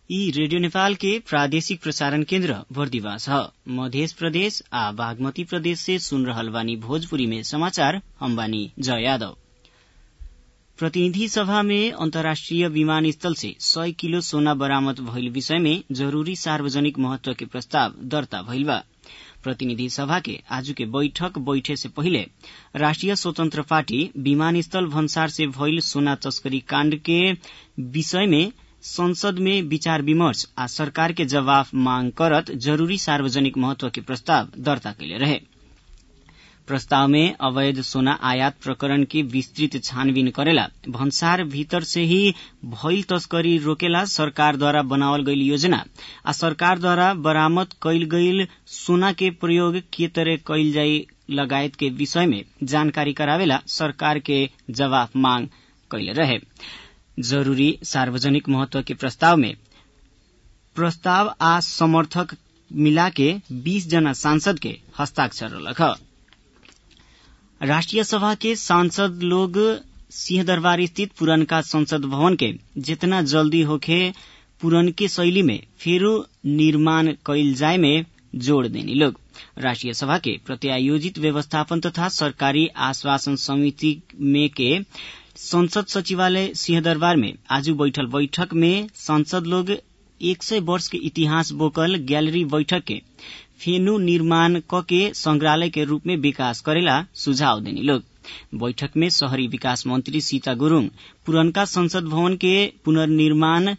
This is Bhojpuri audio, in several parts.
यी रेडियो नेपाल के प्रादेशिक प्रसारण केन्द्र बर्दिवास ह मध्य प्रदेश आ बागमती प्रदेश से सुन रहल बानी भोजपुरी में समाचार हम बानी जय यादव प्रतिनिधि सभा में अन्तर्राष्ट्रिय विमानस्थल से सय किलो सोना बरामद भइल विषय में जरूरी सार्वजनिक महत्व के प्रस्ताव दर्ता भइल बा प्रतिनिधि सभा के आज के बैठक बैठे से पहिले राष्ट्रिय स्वतन्त्र पार्टी विमानस्थल भन्सार से भइल सोना तस्करी काण्ड के विषय में संसद में विचार विमर्श आ सरकार के जवाफ मांग करत जरूरी सार्वजनिक महत्व के प्रस्ताव दर्ता कैले रहे प्रस्ताव में अवैध सोना आयात प्रकरण की विस्तृत छानबीन करेला भन्सार भीतर से ही भइल तस्करी रोकेला सरकार द्वारा बनावल गईल योजना आ सरकार द्वारा बरामद कैल गईल सोना के प्रयोग के तरह कैल जाई लगायत के विषय में जानकारी करावेला सरकार के जवाफ मांग कैले रहे जरूरी सार्वजनिक महत्व के प्रस्ताव में प्रस्ताव आ समर्थक मिलाके बीस जना सांसद के हस्ताक्षर रहलक राष्ट्रिय सभा के सांसद लोग सिंहदरबार स्थित पुरनका संसद भवन के जितना जल्दी होखे पुरनके शैली में फेरू निर्माण कैल जाय में जोड़ देनी लोग राष्ट्रिय सभा के प्रत्यायोजित व्यवस्थापन तथा सरकारी आश्वासन समिति में के संसद सचिवालय सिंहदरबार में आज बैठल बैठक में सांसद लोग एक सय वर्ष के इतिहास बोकल गैलरी बैठक के फेनु निर्माण क के संग्रहालय के रूप में विकास करेला सुझाव देनी लोग बैठक में शहरी विकास मंत्री सीता गुरूङ पुरनका संसद भवन के पुनर्निर्माण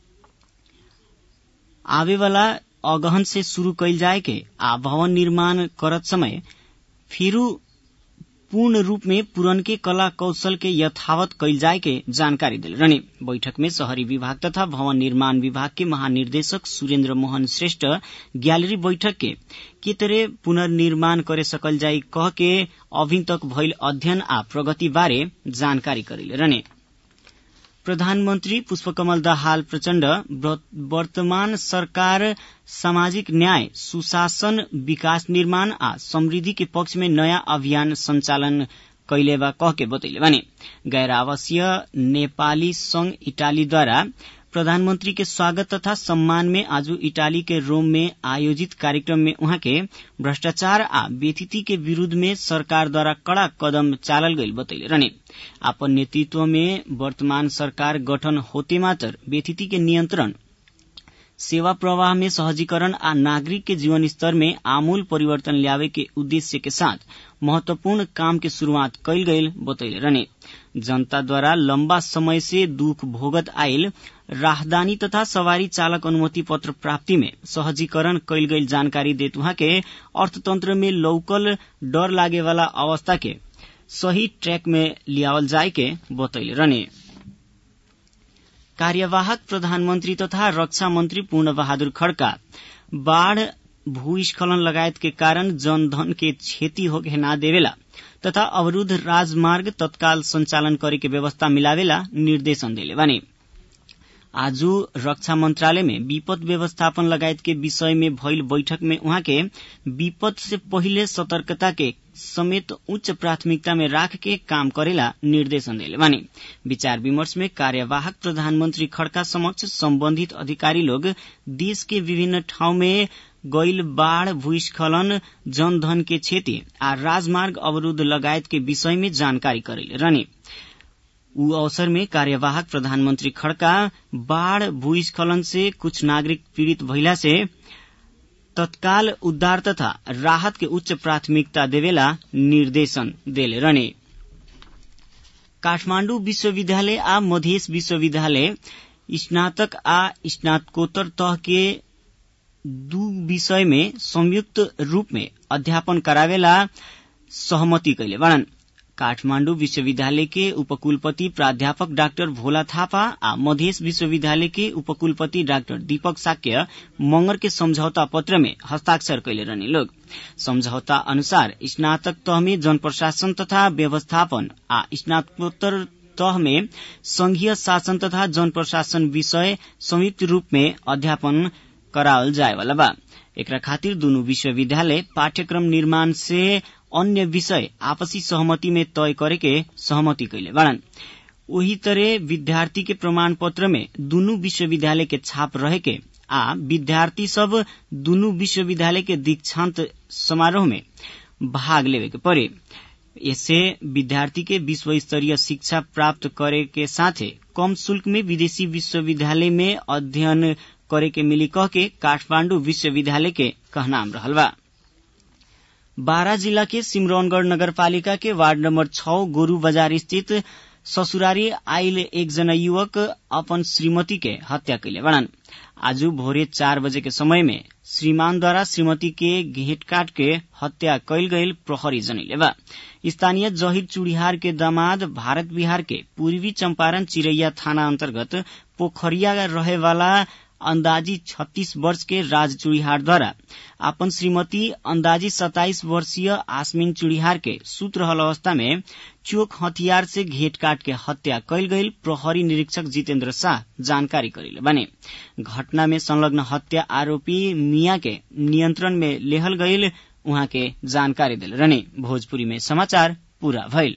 आवेवाला अगहन से शुरू कैल जाए के आ भवन निर्माण करत समय फिरू पूर्ण रूप में पुरनके कला कौशल के यथावत कैल जाय के जानकारी दिल रहने बैठक में शहरी विभाग तथा भवन निर्माण विभाग के महानिर्देशक सुरेन्द्र मोहन श्रेष्ठ गैलरी बैठक के के तरह पुनर्निर्माण करे सकल जाई कह के अभी तक भइल अध्ययन आ प्रगति बारे जानकारी करेले रहने प्रधानमन्त्री पुष्पकमल दाहाल प्रचण्ड वर्तमान सरकार सामाजिक न्याय सुशासन विकास निर्माण आ समृद्धि के पक्ष में नयाँ अभियान संचालन कैले बा कह के बतैले बानी गैर आवासीय नेपाली संघ इटालीद्वारा प्रधानमंत्री के स्वागत तथा सम्मान में आज इटाली के रोम में आयोजित कार्यक्रम में उहाँ के भ्रष्टाचार आ व्यथिति के विरूद्ध में सरकार द्वारा कड़ा कदम चालल गईल बतैले रहने आपन नेतृत्व में वर्तमान सरकार गठन होते मात्र व्यथिति के नियंत्रण सेवा प्रवाह में सहजीकरण आ नागरिक के जीवन स्तर में आमूल परिवर्तन ल्यावे के उद्देश्य के साथ महत्वपूर्ण काम के शुरूआत कैल गईल बतैले रहने जनता द्वारा लंबा समय से दुख भोगत आयल राहदानी तथा सवारी चालक अनुमति पत्र प्राप्ति में सहजीकरण कैल गईल जानकारी देत उहाँ के अर्थतंत्र में लौकल डर लागे वाला अवस्था के सही ट्रैक में लियावल जाय के बतैले रहने कार्यवाहक प्रधानमन्त्री तथा रक्षा मन्त्री पूर्ण बहादुर खड्का बाढ़ भूस्खलन लगायत के कारण जनधन के क्षति होके ना देवेला तथा अवरूद्ध राजमार्ग तत्काल संचालन करे के व्यवस्था मिलावेला निर्देशन देले बानी आज रक्षा मंत्रालय में विपद व्यवस्थापन लगायत के विषय में भइल बैठक में उहाँ के विपद से पहिले सतर्कता के समेत उच्च प्राथमिकता में राख के काम करेला निर्देशन देले बानी विचार विमर्श में कार्यवाहक प्रधानमंत्री खड़का समक्ष संबंधित अधिकारी लोग देश के विभिन्न ठाउँ में गैल बाढ़ भूस्खलन जनधन के क्षति आ राजमार्ग अवरूद्ध लगायत के विषय में जानकारी करेले रहने ऊ अवसर में कार्यवाहक प्रधानमंत्री खड़का बाढ़ भूस्खलन से कुछ नागरिक पीड़ित भइला से तत्काल उद्धार तथा राहत के उच्च प्राथमिकता देवेला निर्देशन देले रहने काठमाण्डु विश्वविद्यालय आ मधेस विश्वविद्यालय स्नातक आ स्नातकोत्तर तह के दू विषय में संयुक्त रूप में अध्यापन करावेला सहमति कैले बाड़न काठमाण्डु विश्वविद्यालय के उपकुलपति प्राध्यापक डाक्टर भोला थापा आ मधेस विश्वविद्यालय के उपकुलपति डाक्टर दीपक साक्य मंगर के समझौता पत्र में हस्ताक्षर कैले रहने लोग समझौता अनुसार स्नातक तह में जन प्रशासन तथा व्यवस्थापन आ स्नातकोत्तर तह में संघीय शासन तथा जन प्रशासन विषय संयुक्त रूप में अध्यापन करावल जायवाला बा एकरा खातिर दुनु विश्वविद्यालय पाठ्यक्रम निर्माण से अन्य विषय आपसी सहमति में तय करे के सहमति कैले बाड़न ओही तरह विद्यार्थी के प्रमाण पत्र में दुनू विश्वविद्यालय के छाप रहे के आ विद्यार्थी सब दुनू विश्वविद्यालय के दीक्षांत समारोह में भाग लेवे के पड़े इससे विद्यार्थी के विश्व स्तरीय शिक्षा प्राप्त करे के साथे कम शुल्क में विदेशी विश्वविद्यालय में अध्ययन करे के मिली कह के काठमांडू विश्वविद्यालय के कहनाम रहल बा बारा जिला के सिमरौनगढ़ नगरपालिका के वार्ड नंबर छ गोरू बाजार स्थित ससुरारी आइल एकजना युवक अपन श्रीमती के हत्या कैले बड़न आज भोरे चार बजे के समय में श्रीमानद्वारा श्रीमती के घेट काट के हत्या कैल गईल प्रहरी जनैले बा स्थानीय जहिर चुड़िहार के दामाद भारत बिहार के पूर्वी चंपारण चिरैया थाना अंतर्गत पोखरिया रहे वाला अंदाजी 36 वर्ष के राज चुड़िहार द्वारा अपन श्रीमती अंदाजी 27 वर्षीय आसमीन चुड़िहार के सूत रहल अवस्था में चोक हथियार से घेट काट के हत्या कैल गईल प्रहरी निरीक्षक जितेन्द्र शाह जानकारी करेले बने घटना में संलग्न हत्या आरोपी मिया के नियंत्रण में लेहल गईल उहाँ के जानकारी दिल रहने भोजपुरी में समाचार पूरा भइल